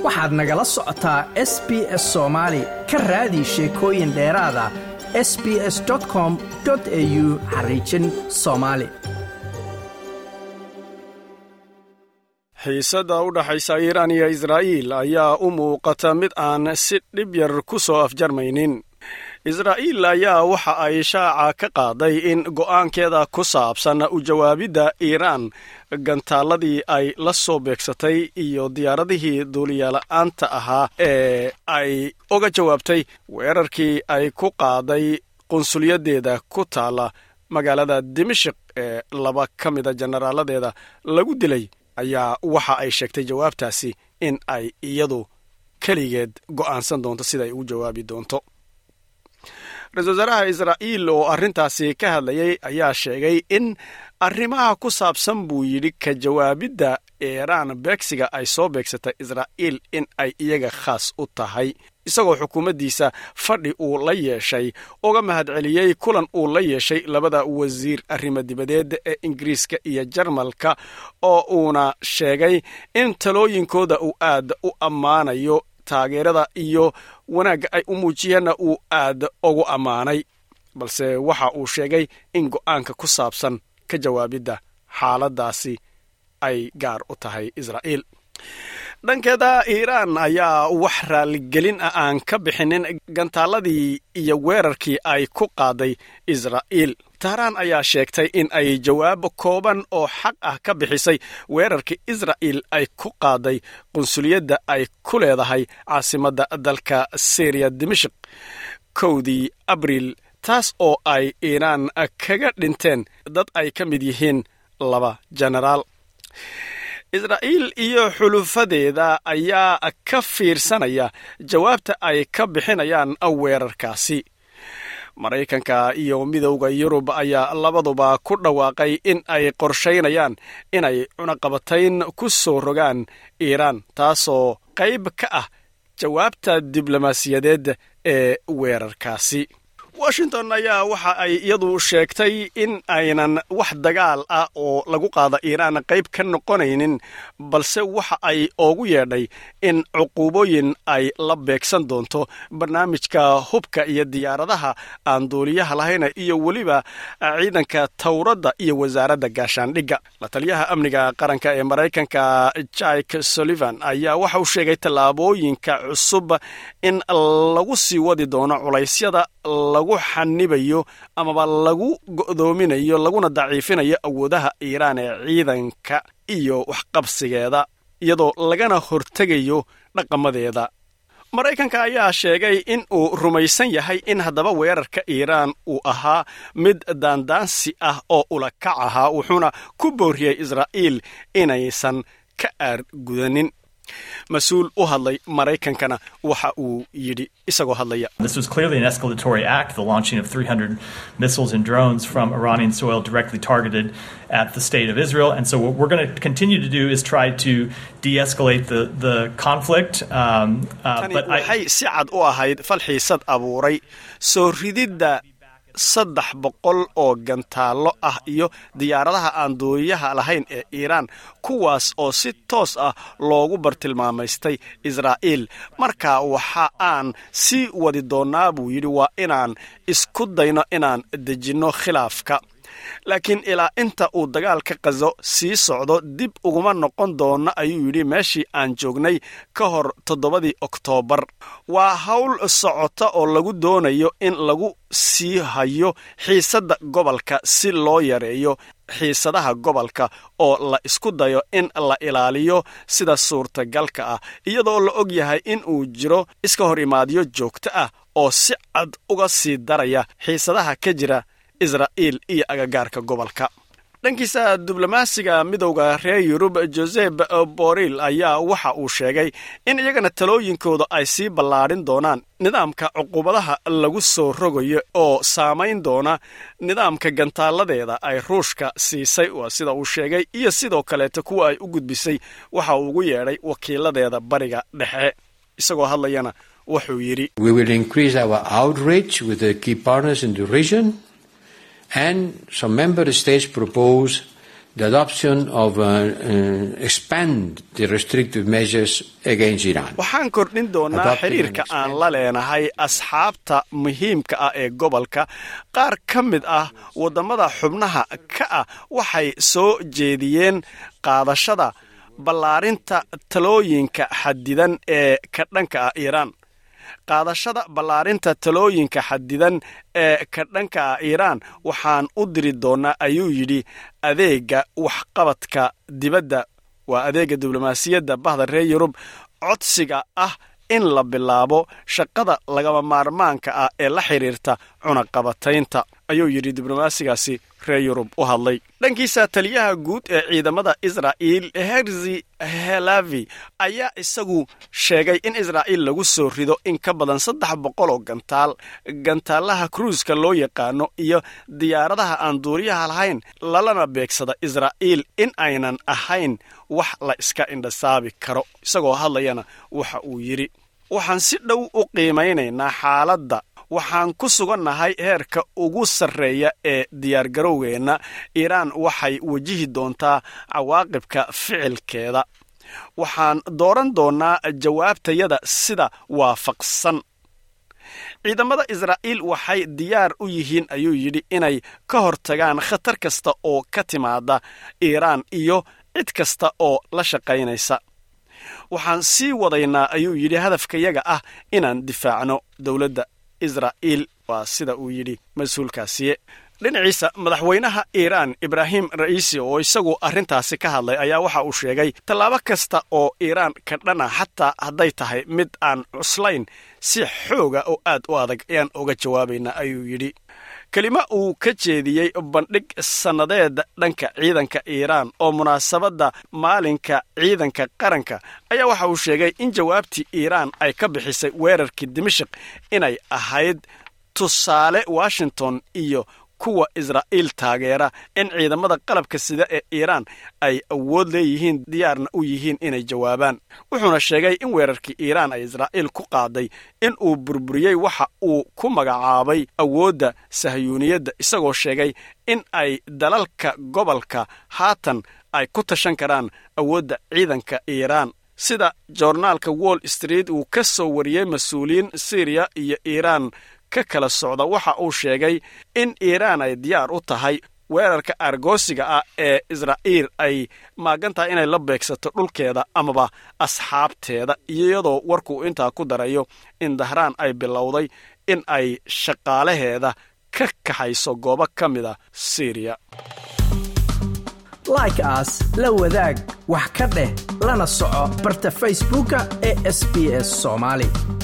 waxaad nagala socotaa s b s soomaali ka raadi sheekooyin dheeraada s b s com au xariijin soomaali xiisadda u dhaxaysa iiraan iyo israa'iil ayaa u muuqata mid aan si dhib yar ku soo afjarmaynin israa'iil ayaa waxa ay shaaca ka qaaday in go'aankeeda ku saabsan u jawaabidda iiraan gantaaladii ay la soo beegsatay iyo diyaaradihii duuliyaala'aanta ahaa ee ay uga jawaabtay weerarkii ay ku qaaday qunsulyadeeda ku taala magaalada dimashik ee laba ka mida jenaraaladeeda lagu dilay ayaa waxa ay sheegtay jawaabtaasi in ay iyadu keligeed go'aansan doonto siday ugu jawaabi doonto ra-isul wasaaraha israa'iil oo arrintaasi ka hadlayay ayaa sheegay in arrimaha ku saabsan buu yidhi ka jawaabidda iiraan beegsiga ay soo beegsatay israa'iil in ay iyaga khaas u tahay isagoo xukuumaddiisa fadhi uu la yeeshay uga mahadceliyey kulan uu la yeeshay labada wasiir arrimo dibadeed ee ingiriiska iyo jarmalka oo uuna sheegay in talooyinkooda uu aad u ammaanayo taageerada iyo wanaagga ay u muujiyeenna uu aad ugu ammaanay balse waxa uu sheegay in go'aanka ku saabsan ka jawaabidda xaaladdaasi ay gaar u tahay israa'iil dhankeeda iiraan ayaa wax raaligelin ah aan ka bixinin gantaaladii iyo weerarkii ay ku qaaday israa'iil tahraan ayaa sheegtay in ay jawaab kooban oo xaq ah ka bixisay weerarkii israa'iil ay ku qaaday qunsuliyadda ay ku leedahay caasimadda dalka syriya dimashik kowdii abriil taas oo ay iiraan kaga dhinteen dad ay ka mid yihiin laba jenaraal israa'iil iyo xulufadeeda ayaa ka fiirsanaya jawaabta ay ka bixinayaan weerarkaasi maraykanka iyo midowda yurub ayaa labaduba ku dhawaaqay in ay qorshaynayaan inay cunaqabatayn ku soo rogaan iiraan taasoo qayb ka ah jawaabta diblomaasiyadeed ee weerarkaasi washington ayaa waxa ay iyadu sheegtay in aynan wax dagaal ah oo lagu qaada iiraan qayb ka noqonaynin balse waxa ay oogu yeedhay in cuquubooyin ay la beegsan doonto barnaamijka hubka iyo diyaaradaha aan duuliyaha lahayn iyo weliba ciidanka towradda iyo wasaaradda gaashaandhigga la taliyaha amniga qaranka ee maraykanka jike sullivan ayaa waxa uu sheegay tallaabooyinka cusub in lagu sii wadi doono culaysyada lagu xanibayo amaba lagu go'doominayo laguna daciifinayo awoodaha iiraan ee ciidanka iyo waxqabsigeeda iyadoo lagana hortegayo dhaqamadeeda maraykanka ayaa sheegay in uu rumaysan yahay in haddaba weerarka iiraan uu ahaa mid daandaansi ah oo ulakac ahaa wuxuuna ku booriyey israa'iil inaysan ka aargudanin mas-uul u hadlay maraykankana waxa uu yidhi isagoo hadlaya This was clearly an escalatory act, the launching of 300 missiles and drones from Iranian soil directly targeted at the state of Israel. And so, what we're going to continue to do is try to de escalate the, the conflict. Um, uh, tani but I, waxay si cad u ahayd falxiisad abuuray soo rididda saddex boqol oo gantaallo ah iyo diyaaradaha aan duuliyaha lahayn ee iiraan kuwaas oo si toos ah loogu bartilmaamaystay israa'iil marka waxa aan sii wadi doonnaa buu yidhi waa inaan isku dayno inaan dejinno khilaafka laakiin ilaa inta uu dagaalka qazo sii socdo dib uguma noqon doono ayuu yidhi meeshii aan joognay ka hor toddobadii oktoobar waa hawl socota oo lagu doonayo in lagu sii hayo xiisadda gobolka si loo yareeyo xiisadaha gobolka oo la isku dayo in la ilaaliyo sida suurtagalka ah iyadoo la og yahay in uu jiro iska hor imaadyo joogto ah oo si cad uga sii daraya xiisadaha ka jira israa'iil iyo agagaarka gobolka dhankiisa diblomaasiga midowda reer yurub joseb boril ayaa waxa uu sheegay in iyagana talooyinkooda ay sii ballaadhin doonaan nidaamka cuqubadaha lagu soo rogayo oo saamayn doona nidaamka gantaaladeeda ay ruushka siisay waa sida uu sheegay iyo sidoo kaleeta kuwa ay u gudbisay waxa uu ugu yeedhay wakiiladeeda bariga dhexe isagoo hadlayana wuxuu yidhi We will increase our outreach with the key partners in the region, and some member states propose the adoption of uh, uh, expand the restrictive measures against Iran. waxaan kordhin doonaa Adopting xiriirka and aan la leenahay asxaabta muhiimka ah ee gobolka qaar ka mid ah waddamada xubnaha ka ah waxay soo jeediyeen qaadashada ballaarinta talooyinka xadidan ee ka dhanka ah iiraan qaadashada ballaarinta talooyinka xadidan ee ka dhanka ah iiraan waxaan u diri doonaa ayuu yidhi adeega waxqabadka dibadda waa adeega diblomaasiyadda bahda reer yurub codsiga ah in la bilaabo shaqada lagama maarmaanka ah ee la xidhiirta cunaqabataynta ayuu yidhi diblomaasigaasi reer yurub u hadlay dhankiisa taliyaha guud ee ciidamada israa'iil herzi helavi ayaa isagu sheegay in israa'iil lagu soo rido in ka badan saddex boqol oo gantaal gantaalaha kruiska loo yaqaano iyo diyaaradaha aan duuriyaha lahayn lalana beegsada israa'iil in aynan ahayn wax la iska indhasaabi karo isagoo hadlayana waxa uu yidhi waxaan si dhow u qiimaynaynaa xaaladda waxaan ku sugannahay heerka ugu sarreeya ee diyaargarowgeenna iiraan waxay wajihi doontaa cawaaqibka ficilkeeda waxaan dooran doonnaa jawaabtayada sida waafaqsan ciidamada israa'iil waxay diyaar u yihiin ayuu yidhi inay ka hortagaan khatar kasta oo ka timaada iiraan iyo cid kasta oo la shaqaynaysa waxaan sii wadaynaa ayuu yidhi hadafkayaga ah inaan difaacno dowladda israa'iil waa sida uu yidhi mas-uulkaasiye dhinaciisa madaxweynaha iiraan ibraahim ra'iisi oo isagu arrintaasi ka hadlay ayaa waxa uu sheegay tallaabo kasta oo iiraan ka dhana xataa hadday tahay mid aan cuslayn si xooga oo aad u adag ayaan uga jawaabaynaa ayuu yidhi kelimo uu ka jeediyey bandhig sannadeed dhanka ciidanka iiraan oo munaasabadda maalinka ciidanka qaranka ayaa waxa uu sheegay in jawaabtii iiraan ay ka bixisay weerarkii dimashik inay ahayd tusaale washington iyo kuwa israa'iil taageera in ciidamada qalabka sida ee iiraan ay awood leeyihiin diyaarna u yihiin inay jawaabaan wuxuuna sheegay in weerarkii iiraan ay israa'iil ku qaaday in uu burburiyey waxa uu ku magacaabay awoodda sahyuuniyadda isagoo sheegay in ay dalalka gobolka haatan ay ku tashan karaan awoodda ciidanka iiraan sida joornaalka wall street uu ka soo wariyey mas-uuliyiin syriya iyo iiraan ka kala socda waxa uu sheegay in iiraan ay diyaar u tahay weerarka argoosiga ah ee israa'iil ay maagan tahay inay la beegsato dhulkeeda amaba asxaabteeda iyadoo warkuu intaa ku darayo in dahraan ay bilowday in ay shaqaalaheeda ka kaxayso goobo ka mida syriya like aas la wadaag wax ka dheh lana soco barta facebooka ee sb s soomaali